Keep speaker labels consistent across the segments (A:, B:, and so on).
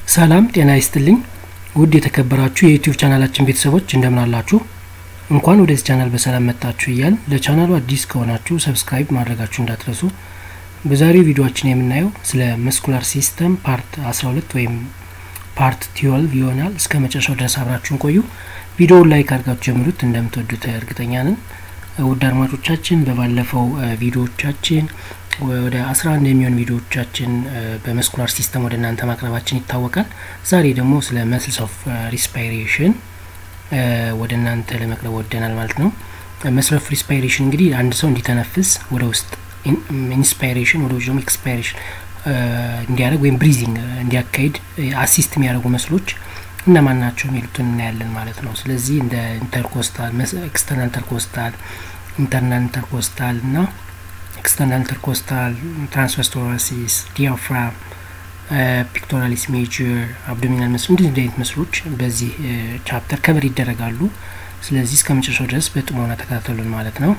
A: ሰላም ጤና ይስጥልኝ ውድ የተከበራችሁ የዩቲዩብ ቻናላችን ቤተሰቦች እንደምን አላችሁ እንኳን ወደዚህ ቻናል በሰላም መጣችሁ እያል ለቻናሉ አዲስ ከሆናችሁ ሰብስክራይብ ማድረጋችሁ እንዳትረሱ በዛሬው ቪዲዮችን የምናየው ስለ መስኩላር ሲስተም ፓርት 12 ወይም ፓርት ትዌልቭ ይሆናል እስከ መጨረሻው ድረስ አብራችሁን ቆዩ ቪዲዮውን ላይክ አድርጋችሁ ጀምሩት እንደምትወዱት እርግጠኛ ነን ውድ አድማጮቻችን በባለፈው ቪዲዮዎቻችን ወደ አስራ አንድ የሚሆን ቪዲዮዎቻችን በመስኩላር ሲስተም ወደ እናንተ ማቅረባችን ይታወቃል ዛሬ ደግሞ ስለ መስልስ ኦፍ ሪስፓይሬሽን ወደ እናንተ ለመቅረብ ወደናል ማለት ነው መስል ኦፍ ሪስፓይሬሽን እንግዲህ አንድ ሰው እንዲተነፍስ ወደ ውስጥ ኢንስፓይሬሽን ወደ ውጭ ደግሞ ኤክስፓይሬሽን እንዲያደርግ ወይም ብሪዚንግ እንዲያካሂድ አሲስት የሚያደርጉ መስሎች እነማን ናቸው የሚሉትን እናያለን ማለት ነው ስለዚህ እንደ ኢንተርኮስታል ኤክስተርናል ኢንተርኮስታል ኢንተርናል ኢንተርኮስታል እና ኤክስተርናል ኢንተርኮስታል ትራንስቨርስ ቶራሲስ ዲያፍራም ፒክቶራሊስ ሜጀር አብዶሚናል መስሎ እንዲህ እንዲህ አይነት መስሎች በዚህ ቻፕተር ከበር ይደረጋሉ ስለዚህ እስከ መጨረሻው ድረስ በጥሞና ተከታተሉን ማለት ነው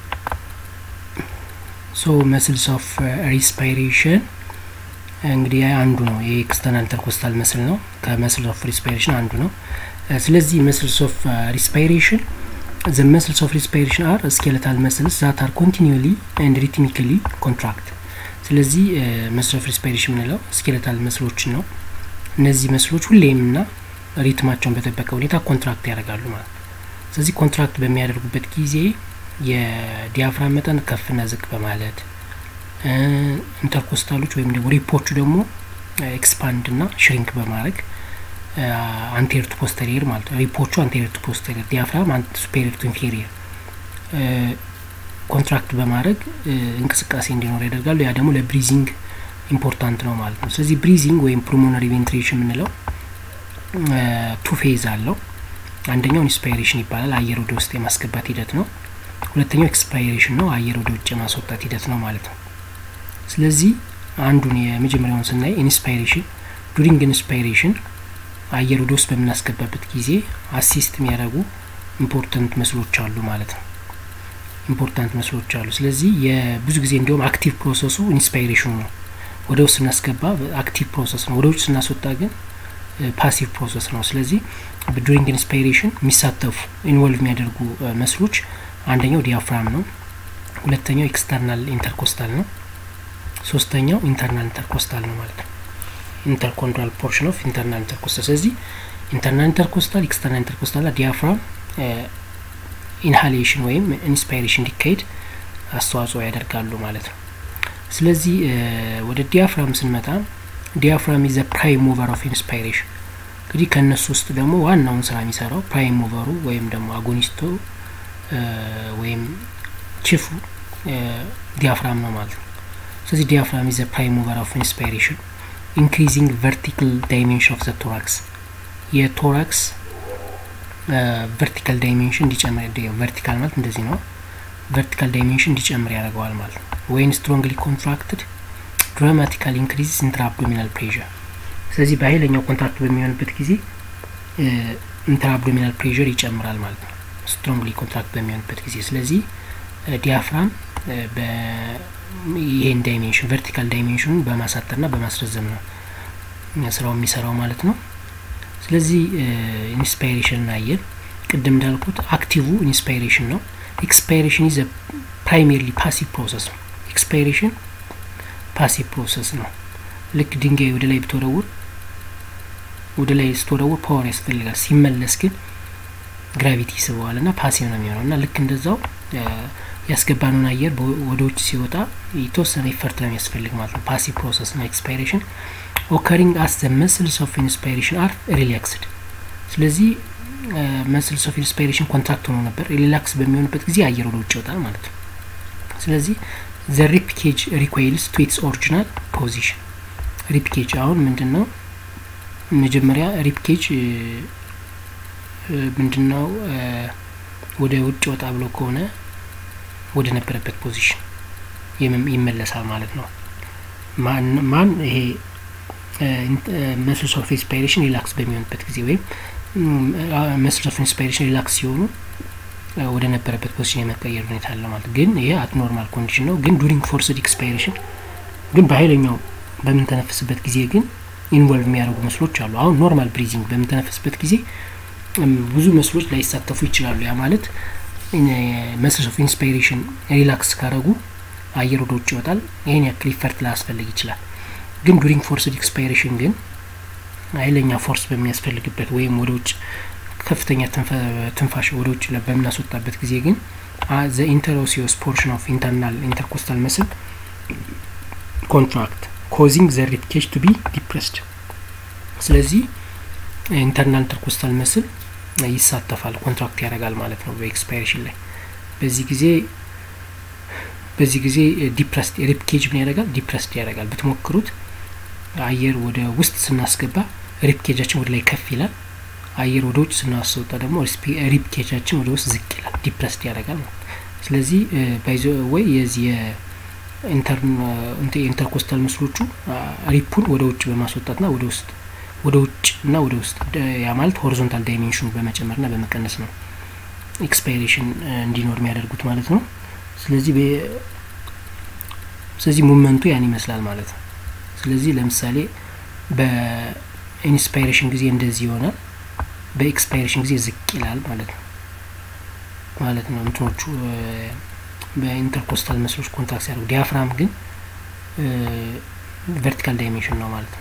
A: ሶ መስልስ ኦፍ ሪስፓይሬሽን እንግዲህ አንዱ ነው የኤክስተርናል ኢንተርኮስታል መስል ነው ከመስል ኦፍ ሪስፓይሬሽን አንዱ ነው ስለዚህ መስልስ ኦፍ ሪስፓይሬሽን the muscles of respiration are skeletal muscles that are continually and rhythmically contract ስለዚህ መስል ኦፍ ሪስፓይሬሽን የምንለው ስኬለታል መስሎችን ነው እነዚህ መስሎች ሁሌም ና ሪትማቸውን በጠበቀ ሁኔታ ኮንትራክት ያደርጋሉ ማለት ነው ስለዚህ ኮንትራክት በሚያደርጉበት ጊዜ የዲያፍራም መጠን ከፍና ዝቅ በማለት ኢንተርኮስታሎች ወይም ደግሞ ሪፖቹ ደግሞ ኤክስፓንድ ና ሽሪንክ በማድረግ አንቴሪየር ቱ ፖስተሪየር ማለት ነው ሪፖቹ አንቴሪየር ቱ ፖስተሪየር ዲያፍራም ሱፔሪየር ቱ ኢንፌሪየር ኮንትራክት በማድረግ እንቅስቃሴ እንዲኖር ያደርጋሉ ያ ደግሞ ለብሪዚንግ ኢምፖርታንት ነው ማለት ነው ስለዚህ ብሪዚንግ ወይም ፕሩሞነሪ ቬንትሬሽን የምንለው ቱ ፌዝ አለው አንደኛው ኢንስፓይሬሽን ይባላል አየር ወደ ውስጥ የማስገባት ሂደት ነው ሁለተኛው ኤክስፓይሬሽን ነው አየር ወደ ውጭ የማስወጣት ሂደት ነው ማለት ነው ስለዚህ አንዱን የመጀመሪያውን ስናይ ኢንስፓይሬሽን ዱሪንግ ኢንስፓይሬሽን አየር ወደ ውስጥ በምናስገባበት ጊዜ አሲስት የሚያደርጉ ኢምፖርታንት መስሎች አሉ ማለት ነው ኢምፖርታንት መስሎች አሉ ስለዚህ የብዙ ጊዜ እንዲሁም አክቲቭ ፕሮሰሱ ኢንስፓይሬሽኑ ነው ወደ ውስጥ ስናስገባ አክቲቭ ፕሮሰስ ነው ወደ ውጭ ስናስወጣ ግን ፓሲቭ ፕሮሰስ ነው ስለዚህ ዱሪንግ ኢንስፓይሬሽን የሚሳተፉ ኢንቮልቭ የሚያደርጉ መስሎች አንደኛው ዲያፍራም ነው ሁለተኛው ኤክስተርናል ኢንተርኮስታል ነው ሶስተኛው ኢንተርናል ኢንተርኮስታል ነው ማለት ነው ኢንተርኮንትራል ፖርሽን ኦፍ ኢንተርናል ኢንተርኮስታል ስለዚህ ኢንተርናል ኢንተርኮስታል ኤክስተርናል ኢንተርኮስታል ዲያፍራም ኢንሃሌሽን ወይም ኢንስፓይሬሽን እንዲካሄድ አስተዋጽኦ ያደርጋሉ ማለት ነው ስለዚህ ወደ ዲያፍራም ስንመጣ ዲያፍራም ኢዘ ፕራይም ሙቨር ኦፍ ኢንስፓይሬሽን እንግዲህ ከእነሱ ውስጥ ደግሞ ዋናውን ስራ የሚሰራው ፕራይም ሙቨሩ ወይም ደግሞ አጎኒስቶ ወይም ቺፉ ዲያፍራም ነው ማለት ነው ስለዚህ ዲያፍራም ኢዘ ፕራይም ሙቨር ኦፍ ኢንስፓይሬሽን ኢንክሪዚንግ ቨርቲካል ዳይሜንሽን ኦፍ ዘ ቶራክስ የቶራክስ ቨርቲካል ዳይሜንሽን እንዲጨምር ቨርቲካል ማለት እንደዚህ ነው ቨርቲካል ዳይሜንሽን እንዲጨምር ያደርገዋል ማለት ነው ወይን ስትሮንግሊ ኮንትራክትድ ድራማቲካል ኢንክሪዝ ኢንትራ አብዶሚናል ፕሬር ስለዚህ በኃይለኛው ኮንትራክት በሚሆንበት ጊዜ ኢንትራ አብዶሚናል ፕሬር ይጨምራል ማለት ነው ስትሮንግሊ ኮንትራክት በሚሆንበት ጊዜ ስለዚህ ዲያፍራም ይሄን ዳይሜንሽን ቨርቲካል ዳይሜንሽኑን በማሳጠር ና በማስረዘም ነው ስራው የሚሰራው ማለት ነው ስለዚህ ኢንስፓይሬሽን አየን ቅድም እንዳልኩት አክቲቭ ኢንስፓይሬሽን ነው ኤክስፓይሬሽን ኢዘ ፕራይሜርሊ ፓሲቭ ፕሮሰስ ነው ኤክስፓይሬሽን ፓሲቭ ፕሮሰስ ነው ልክ ድንጋይ ወደ ላይ ብትወረውር ወደ ላይ ስትወረውር ፓወር ያስፈልጋል ሲመለስ ግን ግራቪቲ ይስበዋል ና ፓሲቭ ነው የሚሆነው እና ልክ እንደዛው ያስገባነውን አየር ወደ ውጭ ሲወጣ የተወሰነ ኢፈርት ነው የሚያስፈልግ ማለት ነው ፓሲቭ ፕሮሰስ ነው ኤክስፓይሬሽን ኦከሪንግ አስ ዘ መስልስ ኦፍ ኢንስፓይሬሽን አር ሪላክስድ ስለዚህ መስልስ ኦፍ ኢንስፓይሬሽን ኮንትራክት ሆኖ ነበር ሪላክስ በሚሆንበት ጊዜ አየር ወደ ውጭ ይወጣል ማለት ነው ስለዚህ ዘ ሪፕኬጅ ሪኮይልስ ቱ ኢትስ ኦሪጂናል ፖዚሽን ሪፕኬጅ አሁን ምንድን ነው መጀመሪያ ሪፕኬጅ ምንድን ነው ወደ ውጭ ወጣ ብሎ ከሆነ ወደ ነበረበት ፖዚሽን ይመለሳል ማለት ነው ማን ይሄ መስልስ ኦፍ ኢንስፓይሬሽን ሪላክስ በሚሆንበት ጊዜ ወይም መስልስ ኦፍ ኢንስፓይሬሽን ሪላክስ ሲሆኑ ወደ ነበረበት ፖዚሽን የመቀየር ሁኔታ አለ ማለት ግን ይሄ አት ኖርማል ኮንዲሽን ነው ግን ዱሪንግ ፎርስድ ኤክስፓይሬሽን ግን በሀይለኛው በምንተነፍስበት ጊዜ ግን ኢንቮልቭ የሚያደርጉ መስሎች አሉ። አሁን ኖርማል ብሪዚንግ በምንተነፈስበት ጊዜ ብዙ መስሎች ላይሳተፉ ይችላሉ። ያ ማለት መስልስ ኦፍ ኢንስፓይሬሽን ሪላክስ ካረጉ አየር ወደ ውጭ ይወጣል። ይህን ያክል ኢፈርት ላያስፈልግ ይችላል። ግን ዱሪንግ ፎርስድ ኤክስፓይሬሽን ግን ኃይለኛ ፎርስ በሚያስፈልግበት ወይም ወደ ውጭ ከፍተኛ ትንፋሽ ወደ ውጭ በምናስወጣበት ጊዜ ግን ዘ ኢንተሮሲዮስ ፖርሽን ኦፍ ኢንተርናል ኢንተርኮስታል መስል ኮንትራክት ኮዚንግ ዘ ሪብ ኬጅ ቱ ቢ ዲፕረስድ። ስለዚህ ኢንተርናል ኢንተርኮስታል መስል ይሳተፋል፣ ኮንትራክት ያደርጋል ማለት ነው በኤክስፓይሬሽን ላይ። በዚህ ጊዜ በዚህ ጊዜ ዲፕረስድ ሪብ ኬጅ ምን ያደርጋል? ዲፕረስድ ያደርጋል። ብትሞክሩት አየር ወደ ውስጥ ስናስገባ ሪብ ኬጃችን ወደ ላይ ከፍ ይላል። አየር ወደ ውጭ ስናስወጣ ደግሞ ሪብ ኬጃችን ወደ ውስጥ ዝቅ ይላል፣ ዲፕረስድ ያደርጋል ማለት ስለዚህ ባይዘ ወይ የዚህ የኢንተርኮስታል ምስሎቹ ሪፑን ወደ ውጭ በማስወጣትና ወደ ውስጥ ወደ ውጭ እና ወደ ውስጥ ያ ማለት ሆሪዞንታል ዳይሜንሽኑ በመጨመርና በመቀነስ ነው ኤክስፓይሬሽን እንዲኖር የሚያደርጉት ማለት ነው። ስለዚህ ስለዚህ ሙመንቱ ያን ይመስላል ማለት ነው። ስለዚህ ለምሳሌ በኢንስፓይሬሽን ጊዜ እንደዚህ ይሆናል፣ በኤክስፓይሬሽን ጊዜ ዝቅ ይላል ማለት ነው ማለት ነው። እንትኖቹ በኢንተርኮስታል መስሎች ኮንታክት ሲያደርጉ፣ ዲያፍራም ግን ቨርቲካል ዳይሜንሽን ነው ማለት ነው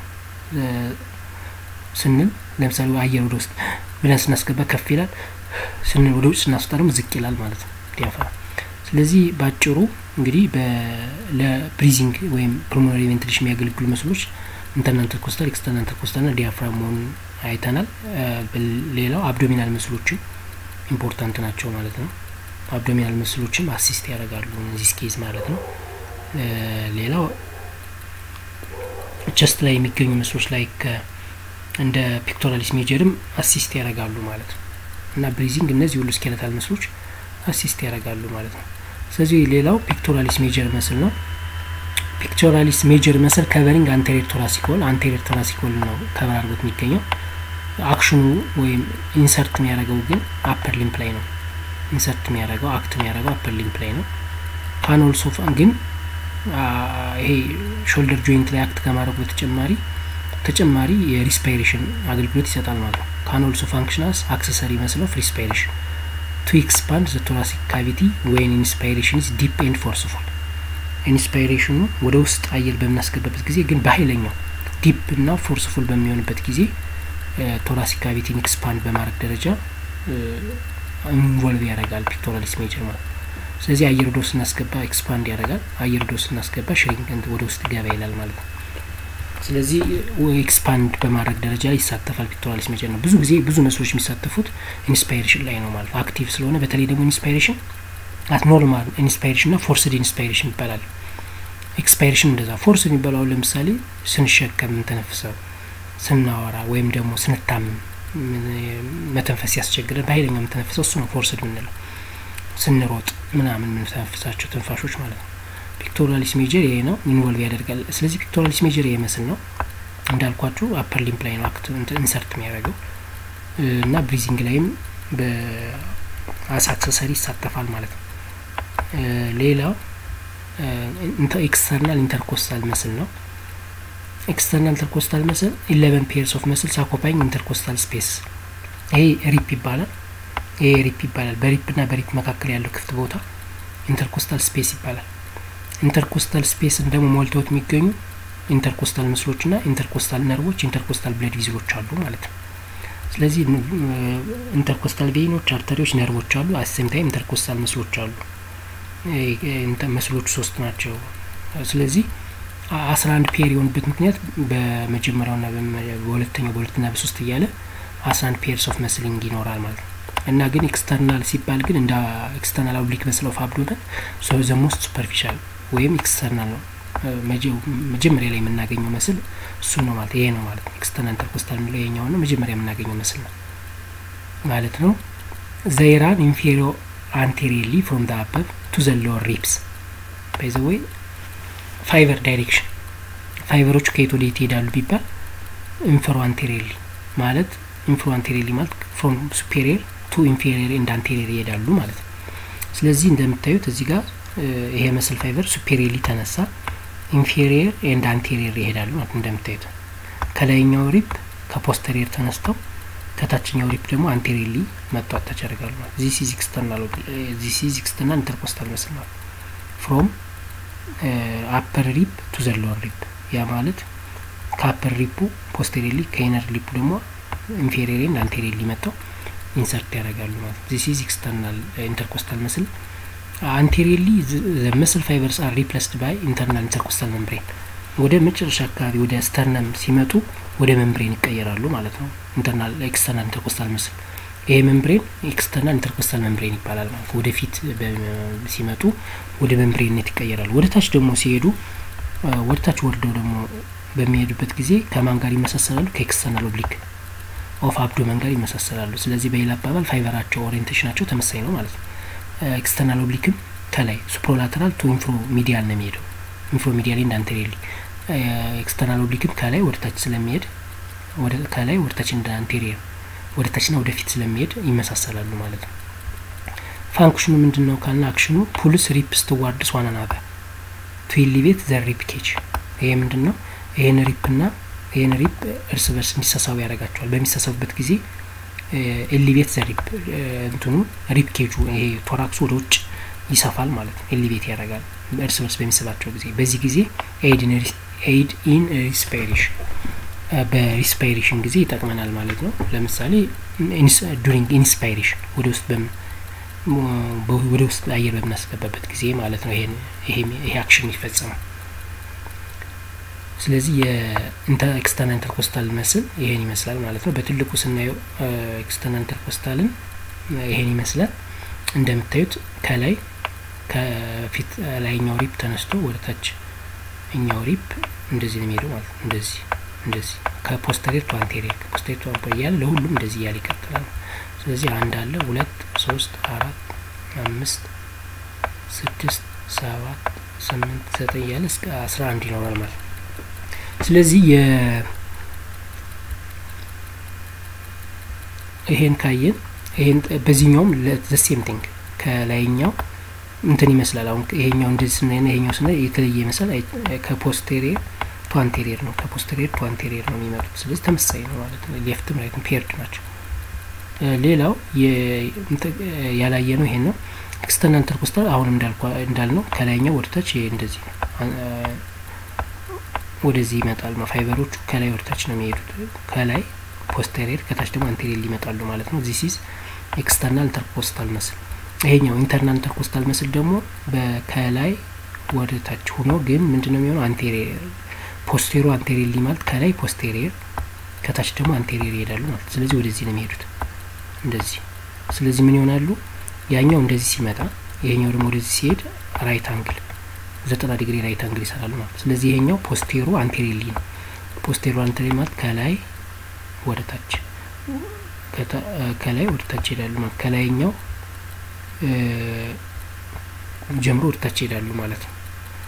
A: ስንል ለምሳሌ አየር ወደ ውስጥ ብለን ስናስገባ ከፍ ይላል፣ ስንል ወደ ውጭ ስናስወጣ ደግሞ ዝቅ ይላል ማለት ነው ዲያፍራም። ስለዚህ በአጭሩ እንግዲህ ለብሪዚንግ ወይም ፕulmonary ቬንቲሌሽን የሚያገለግሉ መስሎች ኢንተርናል ኢንተርኮስታል፣ ኤክስተርናል ኢንተርኮስታል ና ዲያፍራም መሆኑን አይተናል። ሌላው አብዶሚናል መስሎችን ኢምፖርታንት ናቸው ማለት ነው። አብዶሚናል መስሎችም አሲስት ያደርጋሉ እዚህ ኬዝ ማለት ነው። ሌላው ቸስት ላይ የሚገኙ መስሎች ላይ እንደ ፒክቶራሊስ ሜጀርም አሲስት ያደርጋሉ ማለት ነው እና ብሪዚንግ እነዚህ ሁሉ ስኬለታል መስሎች አሲስት ያደርጋሉ ማለት ነው። ስለዚህ ሌላው ፒክቶራሊስ ሜጀር መስል ነው። ፒክቶራሊስ ሜጀር መስል ከቨሪንግ አንቴሪየር ቶራሲኮል አንቴሪየር ቶራሲኮል ነው ከቨር አድርጎት የሚገኘው። አክሽኑ ወይም ኢንሰርት የሚያደርገው ግን አፐር ሊምፕ ላይ ነው። ኢንሰርት የሚያደርገው አክት የሚያደርገው አፐር ሊምፕ ላይ ነው። ካኖል ሶፋ ግን ይሄ ሾልደር ጆይንት ላይ አክት ከማድረጉ በተጨማሪ ተጨማሪ የሪስፓይሬሽን አገልግሎት ይሰጣል ማለት ነው። ካኖልሶ ፋንክሽናስ አክሰሰሪ መስል ኦፍ ሪስፓይሬሽን ቱ ኤክስፓንድ ዘ ቶራሲክ ካቪቲ ወይን ኢንስፓይሬሽን ኢዝ ዲፕ ኤንድ ፎርስፉል። ኢንስፓይሬሽኑ ወደ ውስጥ አየር በምናስገባበት ጊዜ ግን በኃይለኛው ዲፕ እና ፎርስፉል በሚሆንበት ጊዜ ቶራሲክ ካቪቲን ኤክስፓንድ በማድረግ ደረጃ ኢንቮልቭ ያደርጋል ፒክቶራሊስ ሜጀር ማለት ነው። ስለዚህ አየር ወደ ውስጥ ስናስገባ ኤክስፓንድ ያደርጋል፣ አየር ወደ ውስጥ ስናስገባ ሽሪንክ ወደ ውስጥ ገባ ይላል ማለት ነው። ስለዚህ ኤክስፓንድ በማድረግ ደረጃ ላይ ይሳተፋል ፒክቶራሊስ ሜጀር ነው። ብዙ ጊዜ ብዙ መስሎች የሚሳተፉት ኢንስፓይሬሽን ላይ ነው ማለት ነው። አክቲቭ ስለሆነ በተለይ ደግሞ ኢንስፓይሬሽን አት ኖርማል ኢንስፓይሬሽን እና ፎርስድ ኢንስፓይሬሽን ይባላል። ኤክስፓይሬሽን እንደዛ። ፎርስ የሚባለው ለምሳሌ ስንሸከም የምንተነፍሰው፣ ስናወራ ወይም ደግሞ ስንታምም መተንፈስ ያስቸግረን በኃይለኛው የምንተነፍሰው እሱ ነው ፎርስድ የምንለው። ስንሮጥ ምናምን የምንተነፍሳቸው ትንፋሾች ማለት ነው። ፒክቶራሊስ ሜጀር ይሄ ነው ኢንቮልቭ ያደርጋል። ስለዚህ ፒክቶራሊስ ሜጀር ይሄ መስል ነው እንዳልኳችሁ አፐር ሊምፕ ላይ ነው አክት ኢንሰርት የሚያደርገው እና ብሪዚንግ ላይም በአስ አክሰሰሪ ይሳተፋል ማለት ነው። ሌላው ኤክስተርናል ኢንተርኮስታል መስል ነው። ኤክስተርናል ኢንተርኮስታል መስል ኢሌቨን ፔርስ ኦፍ መስልስ አኮፓይንግ ኢንተርኮስታል ስፔስ ይሄ ሪፕ ይባላል። ይሄ ሪፕ ይባላል። በሪፕ እና በሪፕ መካከል ያለው ክፍት ቦታ ኢንተርኮስታል ስፔስ ይባላል። ኢንተርኮስታል ስፔስን ደግሞ ሞልተውት የሚገኙ ኢንተርኮስታል ምስሎች ና ኢንተርኮስታል ነርቮች ኢንተርኮስታል ብለድ ቪዝሎች አሉ ማለት ነው። ስለዚህ ኢንተርኮስታል ቬይኖች፣ አርተሪዎች፣ ነርቮች አሉ። አሴም ታይም ኢንተርኮስታል ምስሎች አሉ። መስሎቹ ሶስት ናቸው። ስለዚህ አስራ አንድ ፔር የሆኑበት ምክንያት በመጀመሪያው ና በሁለተኛው በሁለትና በሶስት እያለ አስራ አንድ ፔርስ ኦፍ መስሊንግ ይኖራል ማለት ነው። እና ግን ኤክስተርናል ሲባል ግን እንደ ኤክስተርናል ኦብሊክ መስል ኦፍ አብዶመን ዘ ሞስት ሱፐርፊሻል ወይም ኤክስተርናል ነው። መጀመሪያ ላይ የምናገኘው መስል እሱ ነው ማለት ይሄ ነው ማለት ነው። ኤክስተርናል ኢንተርኮስታል የሚለው ይሄኛው ነው፣ መጀመሪያ የምናገኘው መስል ነው ማለት ነው። ዘይራን ኢንፌሪዮ አንቴሪየርሊ ፍሮም ደ አበብ ቱ ዘ ሎወር ሪፕስ ባይ ዘ ወይ ፋይበር ዳይሬክሽን ፋይበሮቹ ከየት ወደ የት ይሄዳሉ ቢባል ኢንፌሮ አንቴሪየርሊ ማለት ኢንፌሮ አንቴሪየርሊ ማለት ፍሮም ሱፔሪየር ቱ ኢንፌሪየር ኤንድ አንቴሪየር ይሄዳሉ ማለት ነው። ስለዚህ እንደምታዩት እዚህ ጋር ይሄ መስል ፋይበር ሱፔሪየርሊ ተነሳ፣ ኢንፌሪየር ኤንድ አንቴሪየር ይሄዳሉ ማለት እንደምታዩት። ከላይኛው ሪፕ ከፖስተሪየር ተነስተው ከታችኛው ሪፕ ደግሞ አንቴሪሊ መጥተው አታች ያደርጋሉ ማለት ዚስ ኢዝ ኤክስተርናል ዚስ ኢዝ ኤክስተርናል ኢንተርኮስታል መስል ማለት ፍሮም አፐር ሪፕ ቱ ዘ ሎወር ሪፕ ያ ማለት ከአፐር ሪፑ ፖስቴሪሊ ከኢነር ሪፑ ደግሞ ኢንፌሪየር ኤንድ አንቴሪሊ መጥተው ኢንሰርት ያደርጋሉ ማለት ዚስ ኢዝ ኤክስተርናል ኢንተርኮስታል መስል አንቴሪሊ ዘ መስል ፋይበርስ አር ሪፕለስድ ባይ ኢንተርናል ኢንተርኮስታል መምብሬን ወደ መጨረሻ አካባቢ ወደ ስተርነም ሲመጡ ወደ መምብሬን ይቀየራሉ ማለት ነው። ኢንተርናል ኤክስተርናል ኢንተርኮስታል መስል ይሄ መምብሬን ኤክስተርናል ኢንተርኮስታል መምብሬን ይባላል ማለት ነው። ወደፊት ሲመጡ ወደ መምብሬንነት ይቀየራሉ። ወደ ታች ደግሞ ሲሄዱ ወደ ታች ወርደው ደግሞ በሚሄዱበት ጊዜ ከማን ጋር ይመሳሰላሉ? ከኤክስተርናል ኦብሊክ ኦፍ አብዶመን ጋር ይመሳሰላሉ። ስለዚህ በሌላ አባባል ፋይበራቸው ኦሪየንቴሽናቸው ተመሳይ ነው ማለት ነው። ኤክስተርናል ኦብሊክም ከላይ ሱፕሮላተራል ቱ ኢንፍሮ ሚዲያል ነው የሚሄደው ኢንፍሮ ሚዲያል ኤንድ አንቴሪየርሊ ኤክስተርናል ኦብሊክም ከላይ ወደ ታች ስለሚሄድ ከላይ ወደ ታች እንደ አንቴሪየር ወደ ታችና ወደፊት ስለሚሄድ ይመሳሰላሉ ማለት ነው። ፋንክሽኑ ምንድን ነው ካልና አክሽኑ ፑልስ ሪፕስ ትዋርድስ ዋን አናዘር ቱ ኢሊቬት ዘ ሪፕ ኬጅ። ይሄ ምንድን ነው? ይሄን ሪፕና ይሄን ሪፕ እርስ በርስ እንዲሳሳቡ ያደርጋቸዋል። በሚሳሳቡበት ጊዜ ኤሊቬት ዘ ሪፕ እንትኑ ሪፕ ኬጁ ይሄ ቶራክሱ ወደ ውጭ ይሰፋል ማለት ነው። ኤሊቬት ያደርጋል እርስ በርስ በሚስባቸው ጊዜ። በዚህ ጊዜ ኤይድ ኢን ሪስፓይሬሽን በሪስፓይሬሽን ጊዜ ይጠቅመናል ማለት ነው። ለምሳሌ ዱሪንግ ኢንስፓይሬሽን ወደ ውስጥ ወደ ውስጥ አየር በምናስገባበት ጊዜ ማለት ነው። ይሄ አክሽን ይፈጸማል። ስለዚህ የኤክስተርናል ኢንተርኮስታል መስል ይሄን ይመስላል ማለት ነው። በትልቁ ስናየው ኤክስተርናል ኢንተርኮስታልን ይሄን ይመስላል። እንደምታዩት ከላይ ከፊት ላይኛው ሪፕ ተነስቶ ወደ ታች እኛው ሪፕ እንደዚህ ነው የሚሄደው ማለት ነው። እንደዚህ እንደዚህ ከፖስተሬር ቱ አንቴሪየር ከፖስተሬር ቱ አንቴሪየር እያለ ለሁሉም እንደዚህ እያለ ይቀጥላል። ስለዚህ አንድ አለ፣ ሁለት፣ ሶስት፣ አራት፣ አምስት፣ ስድስት፣ ሰባት፣ ስምንት፣ ዘጠኝ እያለ እስከ አስራ አንድ ይኖራል ማለት ነው። ስለዚህ የ ይሄን ካየን ይሄን በዚህኛውም ዘሴም ቲንግ ከላይኛው እንትን ይመስላል። አሁን ይሄኛው እንደዚህ ስናይና ይሄኛው ስናይ የተለየ ይመስላል። ከፖስቴሪየር ቱ አንቴሪየር ነው ከፖስቴሪየር ቱ አንቴሪየር ነው የሚመጡት። ስለዚህ ተመሳሳይ ነው ማለት ነው። ሌፍትም ራይትም ፔርድ ናቸው። ሌላው ያላየ ነው ይሄን ነው ኤክስተርናል ኢንተርኮስታል አሁንም እንዳልነው ከላይኛው ወደታች ይሄ እንደዚህ ነው ወደዚህ ይመጣል ነው። ፋይበሮቹ ከላይ ወደታች ነው የሚሄዱት። ከላይ ፖስቴሪየር ከታች ደግሞ አንቴሪየር ሊመጣሉ ማለት ነው። ዚስ ኢዝ ኤክስተርናል ኢንተርኮስታል መስል። ይሄኛው ኢንተርናል ኢንተርኮስታል መስል ደግሞ ከላይ ወደ ታች ሆኖ ግን ምንድነው የሚሆነው? አንቴሪየር ፖስቴሮ አንቴሪየር ማለት ከላይ ፖስቴሪየር ከታች ደግሞ አንቴሪየር ይሄዳሉ ማለት ስለዚህ ወደዚህ ነው የሚሄዱት እንደዚህ። ስለዚህ ምን ይሆናሉ? ያኛው እንደዚህ ሲመጣ ይሄኛው ደግሞ ወደዚህ ሲሄድ ራይት አንግል ዘጠና ዲግሪ ራይት አንግል ይሰራሉ ማለት ስለዚህ ይሄኛው ፖስቴሮ አንቴሪሊ ነው። ፖስቴሮ አንቴሪ ማለት ከላይ ወደ ታች ከላይ ወደ ታች ይሄዳሉ ማለት ከላይኛው ጀምሮ ወደ ታች ይሄዳሉ ማለት ነው።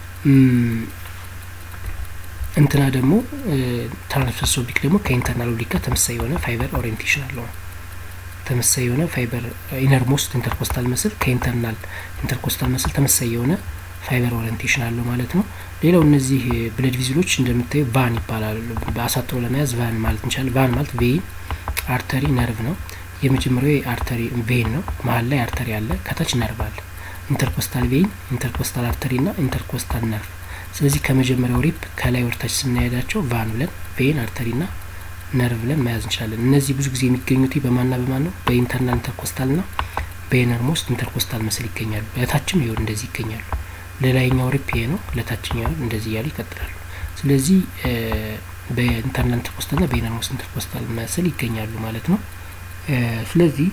A: እንትና ደግሞ ትራንስቨርስ ኦብሊክ ደግሞ ከኢንተርናል ኦብሊክ ጋር ተመሳሳይ የሆነ ፋይበር ኦሪየንቴሽን አለው። ተመሳሳይ የሆነ ፋይበር ኢነር ሞስት ኢንተርኮስታል መስል ከኢንተርናል ኢንተርኮስታል መስል ተመሳሳይ የሆነ ፋይበር ኦሪየንቴሽን አለው ማለት ነው። ሌላው እነዚህ ብለድ ቪዝሎች እንደምታዩ ቫን ይባላሉ። በአሳጥሮ ለመያዝ ቫን ማለት እንችላለን። ቫን ማለት ቬይን፣ አርተሪ፣ ነርቭ ነው። የመጀመሪያው አርተሪ ቬይን ነው። መሀል ላይ አርተሪ አለ፣ ከታች ነርቭ አለ። ኢንተርኮስታል ቬይን፣ ኢንተርኮስታል አርተሪ እና ኢንተርኮስታል ነርቭ። ስለዚህ ከመጀመሪያው ሪፕ ከላይ ወደታች ስናሄዳቸው ቫን ብለን ቬይን፣ አርተሪ ና ነርቭ ብለን መያዝ እንችላለን። እነዚህ ብዙ ጊዜ የሚገኙት በማና በማን ነው? በኢንተርናል ኢንተርኮስታል ና በኢነር ሞስት ኢንተርኮስታል መስል ይገኛሉ። ለታችም ይሆን እንደዚህ ይገኛሉ። ለላይኛው ሪፕ ይሄ ነው፣ ለታችኛው እንደዚህ እያሉ ይቀጥላሉ። ስለዚህ በኢንተርናል ኢንተርኮስታል ና በኢነር ሞስት ኢንተርኮስታል መስል ይገኛሉ ማለት ነው። ስለዚህ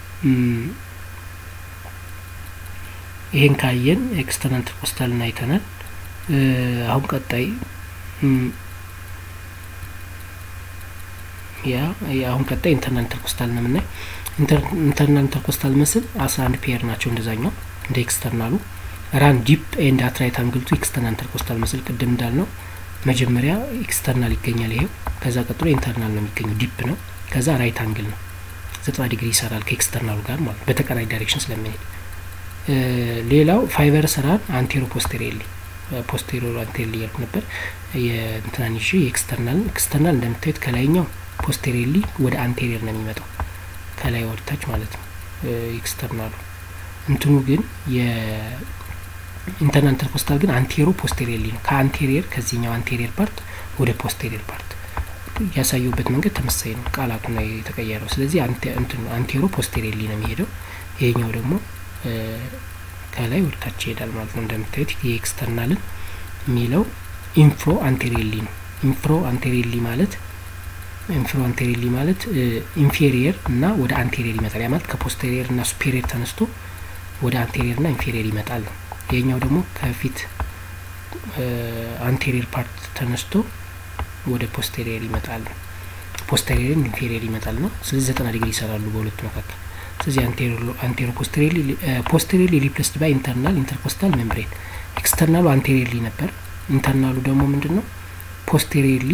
A: ይሄን ካየን ኤክስተርናል ኢንተርኮስታልን አይተናል። አሁን ቀጣይ ያ አሁን ቀጣይ ኢንተርናል ኢንተርኮስታል ነው የምናይ። ኢንተርናል ኢንተርኮስታል መስል አስራ አንድ ፔር ናቸው እንደዛኛው እንደ ኤክስተርናሉ ራን ዲፕ ኤንድ አት ራይት አንግል ቱ ኤክስተርናል ኢንተርኮስታል መስል ቅድም እንዳልነው መጀመሪያ ኤክስተርናል ይገኛል ይሄው። ከዛ ቀጥሎ ኢንተርናል ነው የሚገኘው ዲፕ ነው። ከዛ ራይት አንግል ነው ዘጠና ዲግሪ ይሰራል ከኤክስተርናሉ ጋር ማለት በተቃራኒ ዳይሬክሽን ስለሚሄድ። ሌላው ፋይበር ስራን አንቴሮ ፖስቴሪየርሊ ፖስቴሪየር አንቴሪየር እያልኩ ነበር። የእንትናን ይዤ የኤክስተርናል ኤክስተርናል እንደምታዩት ከላይኛው ፖስቴሪየርሊ ወደ አንቴሪየር ነው የሚመጣው ከላይ ወደታች ማለት ነው ኤክስተርናሉ እንትኑ ግን የኢንተርናል ኢንተርኮስታል ግን አንቴሮ ፖስቴሪየርሊ ነው ከአንቴሪየር ከዚህኛው አንቴሪየር ፓርት ወደ ፖስቴሪየር ፓርት ያሳየውበት መንገድ ተመሳሳይ ነው ቃላቱ ነው የተቀየረው ስለዚህ አንቴሮ ፖስቴሪየርሊ ነው የሚሄደው ይሄኛው ደግሞ ከላይ ወደታች ይሄዳል ማለት ነው እንደምታዩት የኤክስተርናልን የሚለው ኢንፍሮ አንቴሪየርሊ ነው ኢንፍሮ አንቴሪየርሊ ማለት ኢንፍሮ አንቴሪየርሊ ማለት ኢንፌሪየር እና ወደ አንቴሪየር ይመጣል ያ ማለት ከፖስቴሪየር እና ሱፔሪየር ተነስቶ ወደ አንቴሪየር እና ኢንፌሪየር ይመጣል ነው ይሄኛው ደግሞ ከፊት አንቴሪየር ፓርት ተነስቶ ወደ ፖስቴሪየር ይመጣል ነው ፖስቴሪየር ኢንፌሪየር ይመጣል ነው ስለዚህ ዘጠና ዲግሪ ይሰራሉ በሁለቱ መካከል ስለዚህ አንቴሮ ፖስቴሪየርሊ ሪፕሌስድ ባይ ኢንተርናል ኢንተርኮስታል ሜምብሬን ኤክስተርናሉ አንቴሪየርሊ ነበር ኢንተርናሉ ደግሞ ምንድን ነው ፖስቴሪየርሊ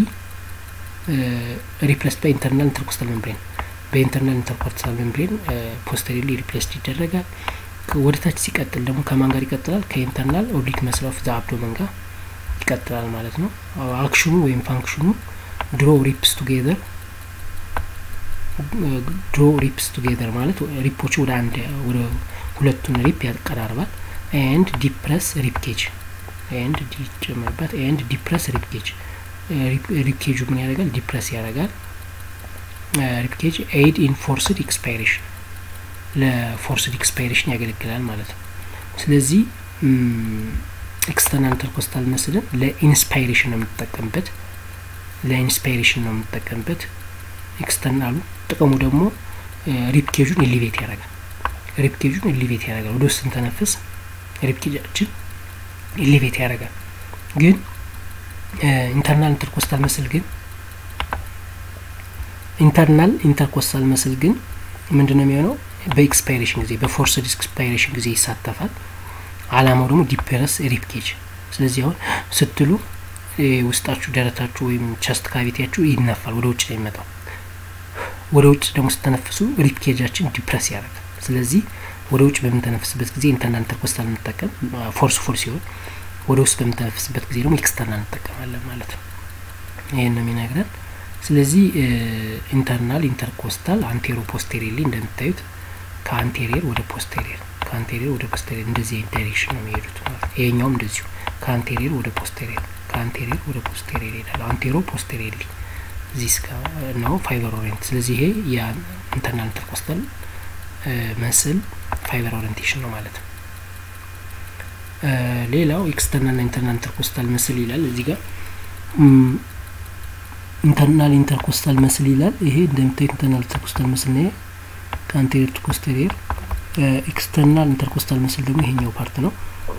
A: ሪፕሌስድ ባይ ኢንተርናል ኢንተርኮስታል ሜምብሬን በኢንተርናል ኢንተርኮስታል ሜምብሬን ፖስቴሪየርሊ ሪፕሌስድ ይደረጋል ወደ ታች ሲቀጥል ደግሞ ከማን ጋር ይቀጥላል ከኢንተርናል ኦብሊክ መስል ኦፍ ዘ አብዶመን ጋር ይቀጥላል ማለት ነው አክሽኑ ወይም ፋንክሽኑ ድሮ ሪፕስ ቱጌዘር ድሮ ሪፕስ ቱጌዘር ማለት ሪፖች ወደ አንድ ወደ ሁለቱን ሪፕ ያቀራርባል ኤንድ ዲፕረስ ሪፕኬጅ ኤንድ ዲጨመርበት ኤንድ ዲፕረስ ሪፕኬጅ ሪፕኬጁ ምን ያደርጋል ዲፕረስ ያደርጋል ሪፕኬጅ ኤድ ኢን ፎርስድ ኤክስፓይሬሽን ለፎርስድ ኤክስፓይሬሽን ያገለግላል ማለት ነው ስለዚህ ኤክስተርናል ኢንተርኮስታል መስልን ለኢንስፓይሬሽን ነው የምንጠቀምበት ለኢንስፓይሬሽን ነው የምንጠቀምበት ኤክስተርናሉ ጥቅሙ ደግሞ ሪፕኬጁን ኢሊቬት ያደርጋል ሪፕኬጁን ኢሊቬት ያደርጋል ወደ ውስጥ ስንተነፍስ ሪፕኬጃችን ኢሊቬት ያደርጋል ግን ኢንተርናል ኢንተርኮስታል መስል ግን ኢንተርናል ኢንተርኮስታል መስል ግን ምንድን ነው የሚሆነው በኤክስፓይሬሽን ጊዜ በፎርስድ ኤክስፓይሬሽን ጊዜ ይሳተፋል አላማው ደግሞ ዲፕረስ ሪፕኬጅ ስለዚህ አሁን ስትሉ ውስጣችሁ ደረታችሁ ወይም ቸስት ካቪቲያችሁ ይነፋል ወደ ውጭ ነው የሚመጣው ወደ ውጭ ደግሞ ስተነፍሱ ሪፕኬጃችን ዲፕረስ ያደርጋል ስለዚህ ወደ ውጭ በምንተነፍስበት ጊዜ ኢንተርናል ኢንተርኮስታል እንጠቀም ፎርስ ፉል ሲሆን ወደ ውስጥ በምንተነፍስበት ጊዜ ደግሞ ኤክስተርናል እንጠቀማለን ማለት ነው ይህን ነው የሚነግረን ስለዚህ ኢንተርናል ኢንተርኮስታል አንቴሮ ፖስቴሪየርሊ እንደምታዩት ከአንቴሪየር ወደ ፖስቴሪየር ከአንቴሪየር ወደ ፖስቴሪየር እንደዚህ አይነት ዳይሬክሽን ነው የሚሄዱት ማለት ነው ይሄኛውም እንደዚሁ ከአንቴሪየር ወደ ፖስቴሪየር ከአንቴሪየር ወደ ፖስቴሪየር ይሄዳል አንቴሮ ፖስቴሪየርሊ እዚህ እስከ ነው ፋይበር ኦሪየንት ስለዚህ ይሄ የኢንተርናል ኢንተርኮስታል መስል ፋይበር ኦሪየንቴሽን ነው ማለት ነው ሌላው ኤክስተርናል ና ኢንተርናል ኢንተርኮስታል መስል ይላል እዚህ ጋር ኢንተርናል ኢንተርኮስታል መስል ይላል ይሄ እንደምታዩት ኢንተርናል ኢንተርኮስታል መስል ነው ከአንቴሪየር ቱ ፖስቴሪየር ኤክስተርናል ኢንተርኮስታል መስል ደግሞ ይሄኛው ፓርት ነው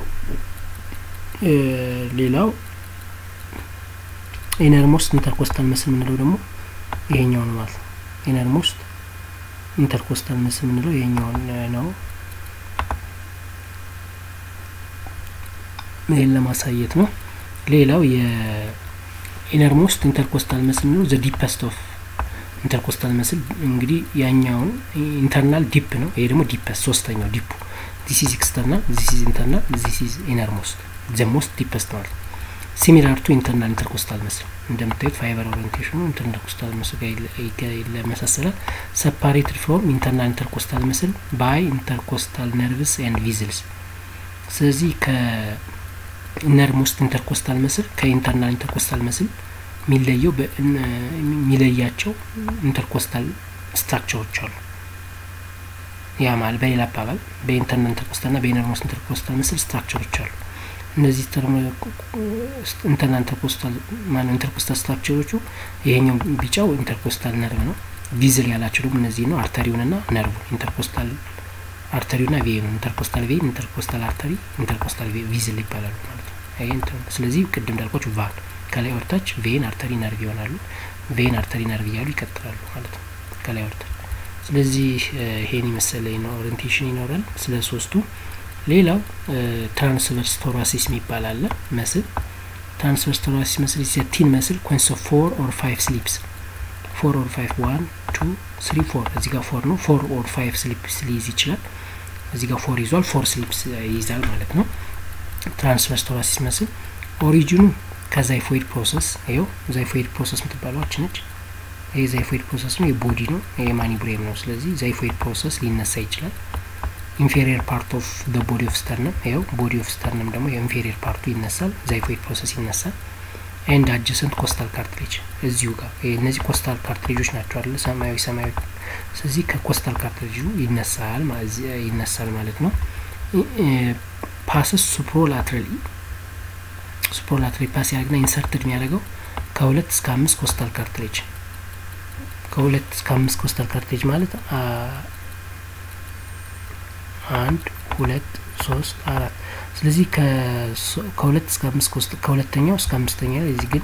A: ሌላው ኢነርሞስት ኢንተርኮስታል መስል የምንለው ደግሞ ይሄኛው ነው ማለት ነው ኢነርሞስት ኢንተርኮስታል መስል የምንለው ይሄኛውን ነው ይህን ለማሳየት ነው ሌላው የኢነርሞስት ኢንተርኮስታል መስል የምንለው ዘ ዲፐስት ኦፍ ኢንተርኮስታል መስል እንግዲህ ያኛውን ኢንተርናል ዲፕ ነው ይሄ ደግሞ ዲፐስት ሶስተኛው ዲፑ ዚስ ኢዝ ኤክስተርናል ዚስ ኢዝ ኢንተርናል ዚስ ኢዝ ኢነርሞስት ዘ ሞስት ዲፐስት ማለት ሲሚላር ቱ ኢንተርናል ኢንተርኮስታል መስል እንደምታዩት ፋይበር ኦሪንቴሽኑ ኢንተርኮስታል መስል ጋር ይመሳሰላል ሰፓሬትድ ፍሮም ኢንተርናል ኢንተርኮስታል መስል ባይ ኢንተርኮስታል ነርቭስ ኤንድ ቪዝልስ ስለዚህ ከኢነርሞስት ኢንተርኮስታል መስል ከኢንተርናል ኢንተርኮስታል መስል የሚለየው የሚለያቸው ኢንተርኮስታል ስትራክቸሮች አሉ ያ ማለት በሌላ አባባል በኢንተርናል ኢንተርኮስታል ና በኢነርሞስት ኢንተርኮስታል መስል ስትራክቸሮች አሉ እነዚህ ኢንተርናል ኢንተርኮስታል ማነው ኢንተርኮስታል ስትራክቸሮቹ ይሄኛው ቢጫው ኢንተርኮስታል ነርቭ ነው ቪዝል ያላቸው ደግሞ እነዚህ ነው አርተሪውን ና ነርቭ ኢንተርኮስታል አርተሪው ና ቬኑ ኢንተርኮስታል ቬን ኢንተርኮስታል አርተሪ ኢንተርኮስታል ቪዝል ይባላሉ ማለት ነው ይሄ ስለዚህ ቅድም እንዳልኳችሁ ቫን ከላይ ወርታች ቬን አርተሪ ነርቭ ይሆናሉ ቬን አርተሪ ነርቭ እያሉ ይቀጥላሉ ማለት ነው ከላይ ወርታች ስለዚህ ይሄን የመሰለ ነው ኦሪንቴሽን ይኖራል ስለ ሶስቱ ሌላው ትራንስቨርስ ቶራሲስ የሚባል አለ መስል ትራንስቨርስ ቶራሲስ መስል ኢዝ ቲን መስል ኮንስ ኦፍ ፎር ኦር ፋይቭ ስሊፕስ ፎር ኦር ፋይቭ ዋን ቱ ስሪ ፎር እዚህ ጋር ፎር ነው ፎር ኦር ፋይቭ ስሊፕስ ሊይዝ ይችላል እዚህ ጋር ፎር ይዟል ፎር ስሊፕስ ይይዛል ማለት ነው ትራንስቨርስ ቶራሲስ መስል ኦሪጂኑ ከዛይፎይድ ፕሮሰስ ይኸው ዛይፎይድ ፕሮሰስ የምትባለው አች ነች። ይህ ዛይፎይድ ፕሮሰስ ነው፣ የቦዲ ነው፣ የማኒብሬም ነው። ስለዚህ ዛይፎይድ ፕሮሰስ ሊነሳ ይችላል። ኢንፌሪየር ፓርት ኦፍ ደ ቦዲ ኦፍ ስተርነም ይኸው ቦዲ ኦፍ ስተርነም ደግሞ የኢንፌሪየር ፓርቱ ይነሳል፣ ዛይፎይድ ፕሮሰስ ይነሳል። ኤንድ አጀሰንት ኮስታል ካርትሌጅ እዚሁ ጋር እነዚህ ኮስታል ካርትሌጆች ናቸው አይደለ? ሰማያዊ ሰማያዊ። ስለዚህ ከኮስታል ካርትሌጁ ይነሳል ይነሳል ማለት ነው። ፓስስ ሱፕሮላትራሊ ሱፕሮላትራሊ ፓስ ያደርግና ኢንሰርትድ የሚያደርገው ከሁለት እስከ አምስት ኮስታል ካርትሌጅ ከሁለት እስከ አምስት ኮስታል ካርትሌጅ ማለት አንድ ሁለት ሶስት አራት ስለዚህ ከሁለት እስከ አምስት ኮስት ከሁለተኛው እስከ አምስተኛ እዚህ ግን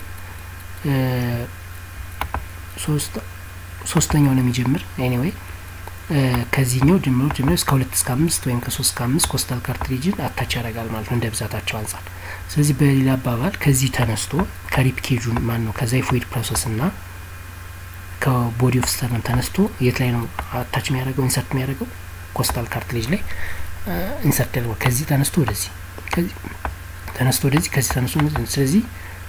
A: ሶስት ሶስተኛው ነው የሚጀምር ኤኒዌይ ከዚህኛው ጀምሮ ጀምሮ እስከ ሁለት እስከ አምስት ወይም ከሶስት እስከ አምስት ኮስታል ካርትሪጅን አታች ያደርጋል ማለት ነው እንደ ብዛታቸው አንጻር። ስለዚህ በሌላ አባባል ከዚህ ተነስቶ ከሪፕ ኬጁን ማን ነው ከዛይፎይድ ፕሮሰስ እና ከቦዲ ኦፍ ስተርነም ተነስቶ የት ላይ ነው አታች የሚያደርገው ኢንሰርት የሚያደርገው ኮስታል ካርትሌጅ ላይ ኢንሰርት ያደርገው ከዚህ ተነስቶ ወደዚህ ከዚህ ተነስቶ ወደዚህ ከዚህ ተነስቶ ስለዚህ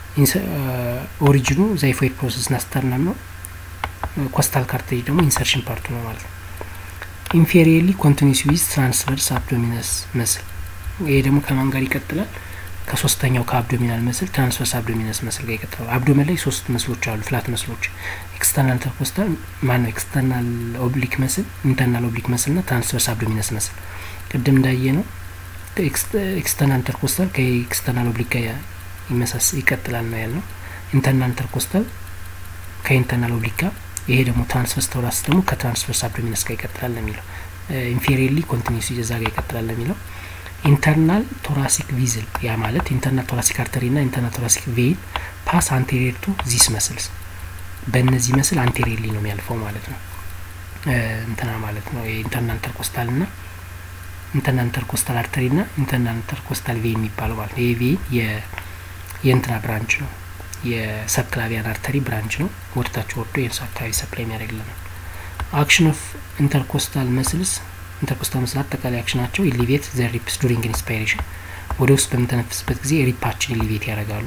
A: ኦሪጂኑ ዛይፎይድ ፕሮሰስ እና ስተርነም ነው። ኮስታል ካርትሌጅ ደግሞ ኢንሰርሽን ፓርቱ ነው ማለት ነው። ኢንፌሪየርሊ ኮንቲኒስ ዊዝ ትራንስቨርስ አብዶሚነስ መስል ይሄ ደግሞ ከማን ጋር ይቀጥላል? ከሶስተኛው ከአብዶሚናል መስል ትራንስቨርስ አብዶሚነስ መስል ጋር ይቀጥላል። አብዶመን ላይ ሶስት መስሎች አሉ፣ ፍላት መስሎች ኤክስተርናል ኢንተርኮስታል ማን ነው? ኤክስተርናል ኦብሊክ መስል፣ ኢንተርናል ኦብሊክ መስል እና ትራንስቨርስ አብዶሚነስ መስል። ቅድም እንዳየ ነው ኤክስተርናል ኢንተርኮስታል ከኤክስተርናል ኦብሊክ ጋር ይመሳስ ይቀጥላል ነው ያልነው። ኢንተርናል ኢንተርኮስታል ከኢንተርናል ኦብሊክ ጋር ይሄ ደግሞ ትራንስቨርስ ቶራስ ደግሞ ከትራንስቨርስ አብዶሚነስ ጋር ይቀጥላል ነው የሚለው። ኢንፌሪየርሊ ኮንቲኒስ እዛ ጋር ይቀጥላል ነው የሚለው። ኢንተርናል ቶራሲክ ቪዝል ያ ማለት ኢንተርናል ቶራሲክ አርተሪ ና ኢንተርናል ቶራሲክ ቬይን ፓስ አንቴሪየር ቱ ዚስ መስልስ በእነዚህ መስል አንቴሪየርሊ ነው የሚያልፈው ማለት ነው። እንትና ማለት ነው የኢንተርናል ኢንተርኮስታል ና ኢንተርናል ኢንተርኮስታል አርተሪ ና ኢንተርናል ኢንተርኮስታል ቬይን የሚባለው ማለት ነው። ይሄ ቬይን የእንትና ብራንች ነው የሰብክላቪያን አርተሪ ብራንች ነው። ወደታች ወርዶ የእርሱ አካባቢ ሰፕላይ የሚያደርግልናል። አክሽን ኦፍ ኢንተርኮስታል መስልስ ኢንተርኮስታል መስል አጠቃላይ አክሽናቸው ኢሊቬት ዘ ሪፕስ ዱሪንግ ኢንስፓይሬሽን ወደ ውስጥ በምተነፍስበት ጊዜ ሪፓችን ኢሊቬት ያደርጋሉ።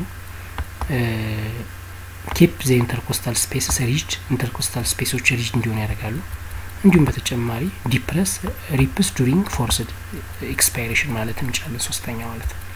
A: ኬፕ ዘ ኢንተርኮስታል ስፔስስ ሪጅድ ኢንተርኮስታል ስፔሶች ሪጅድ እንዲሆኑ ያደርጋሉ። እንዲሁም በተጨማሪ ዲፕረስ ሪፕስ ዱሪንግ ፎርስድ ኤክስፓይሬሽን ማለት እንችላለን። ሶስተኛ ማለት ነው።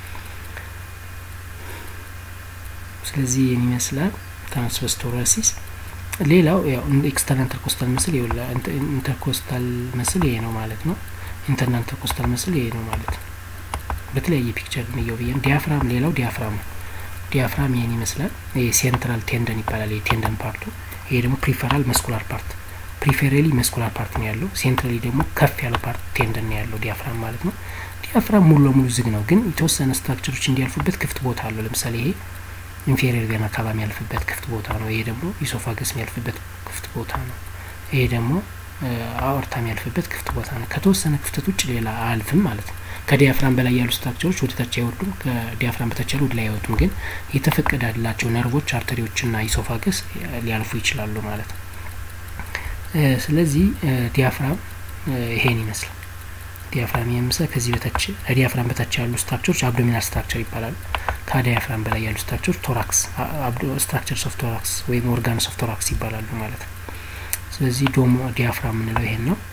A: ስለዚህ ይህን ይመስላል ትራንስቨርስ ቶራሲስ። ሌላው ያው ኤክስተርናል ኢንተርኮስታል ምስል ይውላ ኢንተርኮስታል ምስል ይሄ ነው ማለት ነው። ኢንተርናል ኢንተርኮስታል ምስል ይሄ ነው ማለት ነው። በተለያየ ፒክቸር እንየው ብዬም ዲያፍራም፣ ሌላው ዲያፍራም ነው። ዲያፍራም ይሄን ይመስላል። ይሄ ሴንትራል ቴንደን ይባላል። ይሄ ቴንደን ፓርቱ። ይሄ ደግሞ ፕሪፈራል መስኩላር ፓርት፣ ፕሪፌሬሊ መስኩላር ፓርት ነው ያለው። ሴንትራሊ ደግሞ ከፍ ያለው ፓርት ቴንደን ነው ያለው ዲያፍራም ማለት ነው። ዲያፍራም ሙሉ ለሙሉ ዝግ ነው፣ ግን የተወሰነ ስትራክቸሮች እንዲያልፉበት ክፍት ቦታ አለው። ለምሳሌ ይሄ ኢንፌሪየር ቬና አካባቢ የሚያልፍበት ክፍት ቦታ ነው። ይሄ ደግሞ ኢሶፋገስ የሚያልፍበት ክፍት ቦታ ነው። ይሄ ደግሞ አኦርታ የሚያልፍበት ክፍት ቦታ ነው። ከተወሰነ ክፍተት ውጭ ሌላ አያልፍም ማለት ነው። ከዲያፍራም በላይ ያሉ ስትራክቸሮች ወደ ታች አይወርዱም። ከዲያፍራም በታች ያሉ ወደ ላይ አይወጡም። ግን የተፈቀደላቸው ነርቮች፣ አርተሪዎችና ኢሶፋገስ ሊያልፉ ይችላሉ ማለት ነው። ስለዚህ ዲያፍራም ይሄን ይመስላል። ዲያፍራም ይመስላል። ከዚህ በታች ከዲያፍራም በታች ያሉ ስትራክቸሮች አብዶሚናል ስትራክቸር ይባላሉ። ከዲያፍራም በላይ ያሉ ስትራክቸሮች ቶራክስ ስትራክቸርስ ኦፍ ቶራክስ ወይም ኦርጋንስ ኦፍ ቶራክስ ይባላሉ ማለት ነው። ስለዚህ ዶሞ ዲያፍራም የምንለው ይሄን ነው።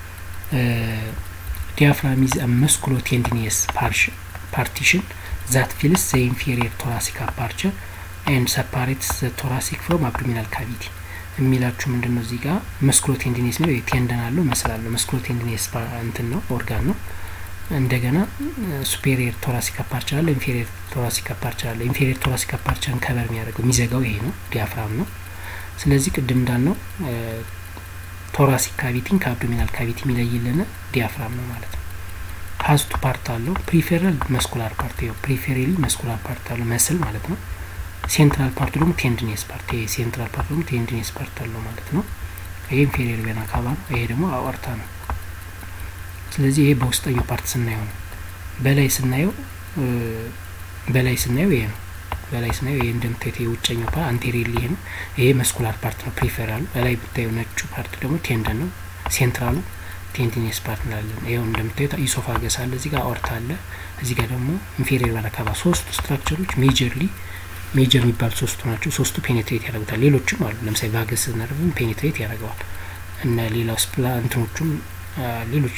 A: ዲያፍራም ኢዝ መስኩሎ ቴንዲኒየስ ፓርቲሽን ዛት ፊልስ ዘ ኢንፌሪየር ቶራሲክ አፓርቸር ኤንድ ሰፓሬትስ ዘ ቶራሲክ ፍሮም አብዶሚናል ካቪቲ የሚላችሁ ምንድን ነው? እዚህ ጋር መስኩሎ ቴንዲኒየስ የሚለው ቴንደን አለው መስል አለው። መስኩሎ ቴንዲኒየስ እንትን ነው ኦርጋን ነው። እንደገና ሱፔሪየር ቶራሲክ አፓርቸር አለ፣ ኢንፌሪየር ቶራሲክ አፓርቸር አለ። ኢንፌሪየር ቶራሲክ አፓርቸርን ከበር የሚያደርገው የሚዘጋው ይሄ ነው፣ ዲያፍራም ነው። ስለዚህ ቅድም እንዳልነው ቶራሲክ ካቪቲን ከአብዶሚናል ካቪቲ የሚለይልን ዲያፍራም ነው ማለት ነው። ሀዝቱ ፓርት አለው። ፕሪፌራል መስኩላር ፓርት ይኸው ፕሪፌራሊ መስኩላር ፓርት አለው መስል ማለት ነው። ሴንትራል ፓርቱ ደግሞ ቴንድኔስ ፓርት ይሄ ሴንትራል ፓርቱ ደግሞ ቴንድኔስ ፓርት አለው ማለት ነው። ይሄ ኢንፌሪየር ቬና ካቫ ነው። ይሄ ደግሞ አኦርታ ነው። ስለዚህ ይሄ በውስጠኛው ፓርት ስናየው ነው። በላይ ስናየው በላይ ስናየው ይሄ ነው። በላይ ስናየው ይሄ እንደምታዩት የውጨኛው ፓርት አንቴሪየር ይሄ ነው። ይሄ መስኩላር ፓርት ነው ፕሪፌራሉ። በላይ ብታየው ነጩ ፓርት ደግሞ ቴንደን ነው። ሴንትራሉ ቴንዲኔስ ፓርት እንላለን። ይኸው እንደምታዩት ኢሶፋገስ አለ፣ እዚህ ጋር አኦርታ አለ፣ እዚህ ጋር ደግሞ ኢንፌሪየር ቬና ካቫ። ሶስቱ ስትራክቸሮች ሜጀርሊ ሜጀር የሚባሉ ሶስቱ ናቸው። ሶስቱ ፔኔትሬት ያደርጉታል። ሌሎችም አሉ። ለምሳሌ ቫገስ ነርቭም ፔኔትሬት ያደርገዋል። እነ ሌላው ስፕላ እንትኖቹም ሌሎች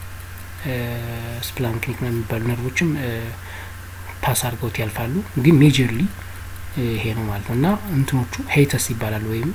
A: ስፕላንክኒክ ነው የሚባሉ ነርቮችም ፓስ አድርገውት ያልፋሉ። ግን ሜጀርሊ ይሄ ነው ማለት ነው እና እንትኖቹ ሄይተስ ይባላሉ ወይም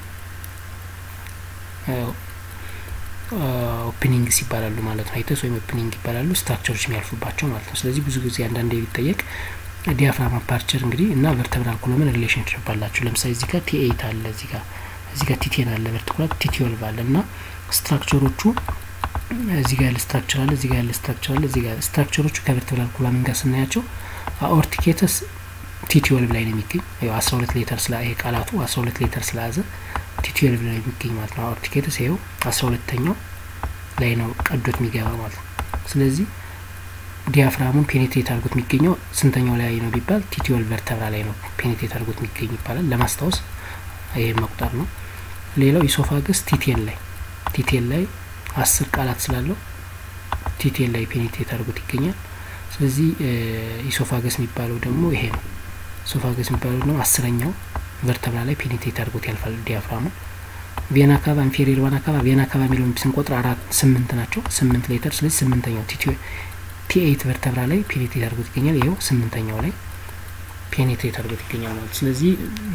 A: ኦፕኒንግስ ይባላሉ ማለት ነው። ሄይተስ ወይም ኦፕኒንግ ይባላሉ ስትራክቸሮች የሚያልፉባቸው ማለት ነው። ስለዚህ ብዙ ጊዜ አንዳንድ ቢጠየቅ ዲያፍራም አፓርቸር እንግዲህ እና ቨርተብራል ኮሎመን ሪሌሽንሽፕ አላቸው። ለምሳሌ እዚህ ጋር ቲ ኤይት አለ፣ እዚህ ጋር እዚህ ጋር ቲ ቴን አለ፣ ቨርቲኩላር ቲ ትዌልቭ አለ እና ስትራክቸሮቹ እዚህ ጋር ያለ ስትራክቸር አለ፣ እዚህ ጋር ያለ ስትራክቸር አለ፣ እዚህ ጋር ስትራክቸሮቹ ከቨርተብራል ኮሎመን ጋር ስናያቸው አኦርቲኬተስ ቲ ትዌልቭ ላይ ነው የሚገኝ። ያው አስራ ሁለት ሌተር ስላ ይሄ ቃላቱ አስራ ሁለት ሌተር ስለያዘ ቲ ትዌልቭ ላይ የሚገኝ ማለት ነው። አኦርቲኬተስ ይኸው አስራ ሁለተኛው ላይ ነው ቀዶት የሚገባ ማለት ነው። ስለዚህ ዲያፍራሙን ፔኔትሬት አድርጎት የሚገኘው ስንተኛው ላይ ነው ቢባል ቲ ትዌልቭ ቨርተብራ ላይ ነው ፔኔትሬት አድርጎት የሚገኝ ይባላል። ለማስታወስ ይሄ መቁጠር ነው። ሌላው ኢሶፋገስ ቲቴን ላይ ቲቴን ላይ አስር ቃላት ስላለው ቲቴን ላይ ፔኔትሬት አድርጎት ይገኛል። ስለዚህ ኢሶፋገስ የሚባለው ደግሞ ይሄ ነው። ኢሶፋገስ የሚባለው ደግሞ አስረኛው ቨርተብራ ላይ ፔኔትሬት አድርጎት ያልፋል ዲያፍራሙ። ቬና ካቫ ኢንፌሪየር ቫና ካቫ ቬና ካቫ የሚለውን ስንቆጥር አራት ስምንት ናቸው። ስምንት ሌተር ስለዚህ ስምንተኛው ቲ ኤይት ቨርተብራ ላይ ፔኔትሬት አድርጎት ይገኛል። ይኸው ስምንተኛው ላይ ፔኔትሬት አድርጎት ይገኛል ማለት ስለዚህ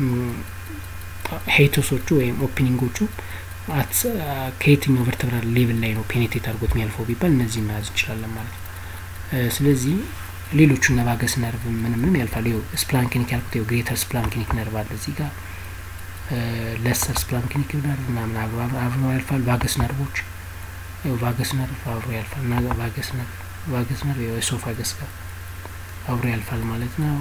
A: ሄይቶሶቹ ወይም ኦፕኒንጎቹ ከየትኛው ቨርተብራ ሌቭል ላይ ነው ፔኔትሬት አድርጎት የሚያልፈው ቢባል እነዚህ መያዝ እንችላለን ማለት ነው። ስለዚህ ሌሎቹ ነቫገስ ነርቭ ምንም ምንም ያልፋሉ። ይኸው ስፕላንክኒክ ያልኩት ይኸው ግሬተር ስፕላንክኒክ ነርቭ አለ እዚህ ጋር ለሰር ስፕላንክኒክ ነርቭ ምናምን አብሮ ያልፋል። ቫገስ ነርቮች ይኸው ቫገስ ነርቭ አብሮ ያልፋል እና ቫገስ ነርቭ ቫገስ ነርቭ ይኸው ኤሶፋገስ ጋር አብሮ ያልፋል ማለት ነው።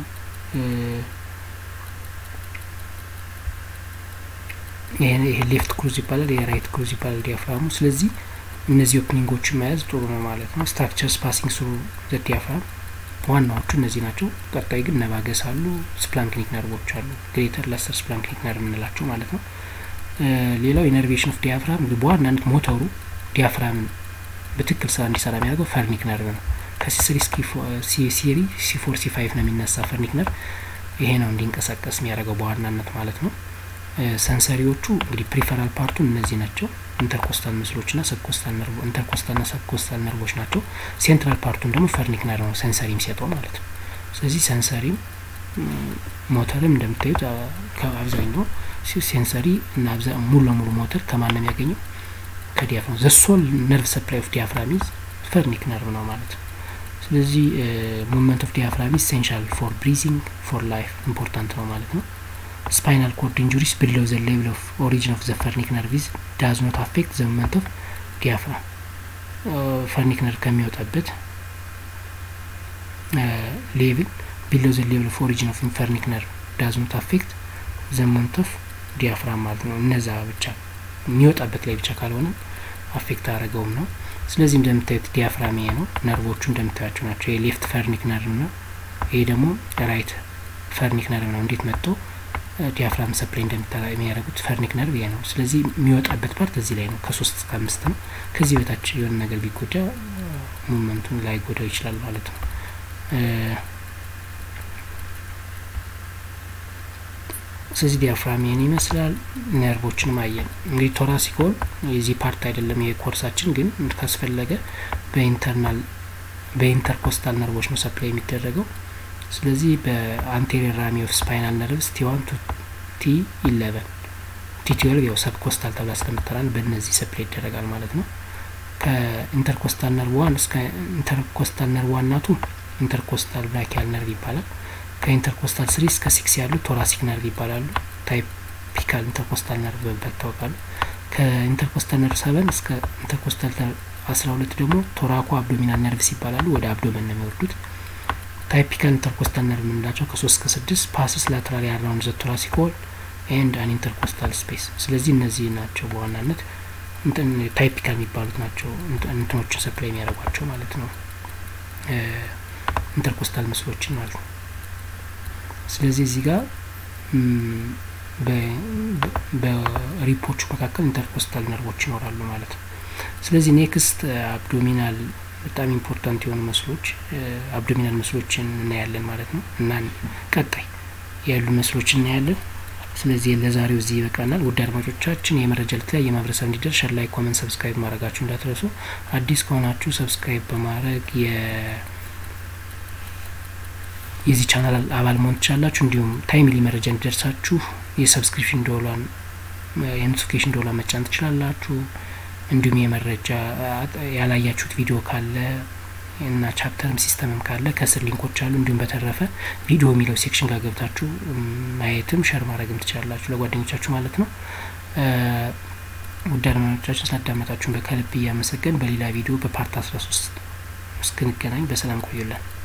A: ይሄ ሌፍት ክሩዝ ይባላል፣ የራይት ክሩዝ ይባላል ዲያፍራሙ። ስለዚህ እነዚህ ኦፕኒንጎችን መያዝ ጥሩ ነው ማለት ነው። ስትራክቸርስ ፓሲንግ ስሩ ዘ ዲያፍራም ዋናዎቹ እነዚህ ናቸው። ቀጣይ ግን ነቫገስ አሉ፣ ስፕላንክኒክ ነርቮች አሉ፣ ግሬተር ለሰር ስፕላንክኒክ ነርቭ የምንላቸው ማለት ነው። ሌላው ኢነርቬሽን ኦፍ ዲያፍራም በዋናነት ሞተሩ ዲያፍራምን በትክክል ስራ እንዲሰራ የሚያደርገው ፈርኒክ ነርቭ ነው። ከሲስሪ ሲሪ ሲ ፎር ሲ ፋይቭ ነው የሚነሳ ፈርኒክ ነርቭ። ይሄ ነው እንዲንቀሳቀስ የሚያደርገው በዋናነት ማለት ነው። ሰንሰሪዎቹ እንግዲህ ፕሪፈራል ፓርቱን እነዚህ ናቸው። ኢንተርኮስታል ምስሎች ና ሰብኮስታል ነርቮ ኢንተርኮስታል ና ሰብኮስታል ነርቮች ናቸው። ሴንትራል ፓርቱን ደግሞ ፈርኒክ ነርቭ ነው ሰንሰሪ የሚሰጠው ማለት ነው። ስለዚህ ሰንሰሪም ሞተርም እንደምታዩት ከአብዛኛው ሴንሰሪ እና ሙሉ ለሙሉ ሞተር ከማን ነው የሚያገኘው? ከዲያፍራም ዘሶል ነርቭ ሰፕላይ ኦፍ ዲያፍራም ኢዝ ፈርኒክ ነርቭ ነው ማለት ነው። ስለዚህ ሙቭመንት ኦፍ ዲያፍራም ኢሴንሻል ፎር ብሪዚንግ ፎር ላይፍ ኢምፖርታንት ነው ማለት ነው። ስፓይናል ኮርድ ኢንጁሪስ ቢሎው ዘ ሌቭል ኦፍ ኦሪጂን ኦፍ ዘ ፈርኒክ ነርቭ ዳዝ ኖት አፌክት ዘ ሙቭመንት ኦፍ ዲያፍራም ፈርኒክ ነርቭ ከሚወጣበት ሌቭል ቢሎው ዘ ሌቭል ኦፍ ኦሪጂን ኦፍ ፈርኒክ ነርቭ ዳዝ ኖት አፌክት ዘ ሙቭመንት ኦፍ ዲያፍራም ማለት ነው። እነዛ ብቻ የሚወጣበት ላይ ብቻ ካልሆነ አፌክት አያደረገውም ነው። ስለዚህ እንደምታዩት ዲያፍራም ይሄ ነው። ነርቮቹ እንደምታያቸው ናቸው። የሌፍት ፈርኒክ ነርቭ ነው። ይሄ ደግሞ ራይት ፈርኒክ ነርቭ ነው። እንዴት መጥቶ ዲያፍራም ሰፕላይ እንደምታላ የሚያደርጉት ፈርኒክ ነርቭ ይሄ ነው። ስለዚህ የሚወጣበት ፓርት እዚህ ላይ ነው። ከሶስት እስከ አምስት ነው። ከዚህ በታች የሆነ ነገር ቢጎዳ ሙቭመንቱን ላይ ጎዳው ይችላል ማለት ነው። ስለዚህ ዲያፍራም ይህን ይመስላል። ነርቮችንም አየን። እንግዲህ ቶራሲኮል የዚህ ፓርት አይደለም የኮርሳችን ግን ካስፈለገ በኢንተርናል በኢንተርኮስታል ነርቮች ነው ሰፕላይ የሚደረገው። ስለዚህ በአንቴሪየር ራሚ ኦፍ ስፓይናል ነርቭስ ቲ ዋን ቱ ቲ ኢለቨን ቲ ትዌልቭ ያው ሰብኮስታል ተብላ ስለምትጠራን በእነዚህ ሰፕላይ ይደረጋል ማለት ነው። ከኢንተርኮስታል ነርቭ ዋን እስከ ኢንተርኮስታል ነርቭ ዋናቱ ኢንተርኮስታል ብራኪያል ነርቭ ይባላል። ከኢንተርኮስታል ስሪ እስከ ሲክስ ያሉ ቶራሲክ ነርቭ ይባላሉ። ታይፒካል ኢንተርኮስታል ነርቭ በመባል ይታወቃሉ። ከኢንተርኮስታል ነርቭ ሰቨን እስከ ኢንተርኮስታል አስራ ሁለት ደግሞ ቶራኮ አብዶሚናል ነርቭስ ይባላሉ። ወደ አብዶመን ነው የሚወርዱት። ታይፒካል ኢንተርኮስታል ነርቭ የምንላቸው ከሶስት እስከ ስድስት ፓስስ ላተራሊ አራውንድ ዘ ቶራሲክ ሆል ኤንድ አን ኢንተርኮስታል ስፔስ። ስለዚህ እነዚህ ናቸው በዋናነት ታይፒካል የሚባሉት ናቸው እንትኖችን ሰፕላይ የሚያደርጓቸው ማለት ነው ኢንተርኮስታል ምስሎችን ማለት ነው። ስለዚህ እዚህ ጋር በሪፖቹ መካከል ኢንተርኮስታል ነርቮች ይኖራሉ ማለት ነው። ስለዚህ ኔክስት አብዶሚናል በጣም ኢምፖርታንት የሆኑ መስሎች አብዶሚናል መስሎችን እናያለን ማለት ነው እና ቀጣይ ያሉ ምስሎች እናያለን። ስለዚህ ለዛሬው እዚህ ይበቃናል። ውድ አድማጮቻችን የመረጃ ለተለያየ ማህበረሰብ እንዲደርስ ሸር፣ ላይክ፣ ኮመንት፣ ሰብስክራይብ ማድረጋችሁ እንዳትረሱ። አዲስ ከሆናችሁ ሰብስክራይብ በማድረግ የዚህ ቻናል አባል መሆን ትችላላችሁ። እንዲሁም ታይምሊ መረጃ እንዲደርሳችሁ የሰብስክሪፕሽን ዶላን የኖቲፊኬሽን ዶላር መጫን ትችላላችሁ። እንዲሁም የመረጃ ያላያችሁት ቪዲዮ ካለ እና ቻፕተርም ሲስተምም ካለ ከስር ሊንኮች አሉ። እንዲሁም በተረፈ ቪዲዮ የሚለው ሴክሽን ጋር ገብታችሁ ማየትም ሸር ማድረግም ትችላላችሁ ለጓደኞቻችሁ ማለት ነው። ውድ አድማጮቻችን ስላዳመጣችሁን በከልብ እያመሰገን በሌላ ቪዲዮ በፓርት አስራ ሶስት እስክንገናኝ በሰላም ቆዩልን።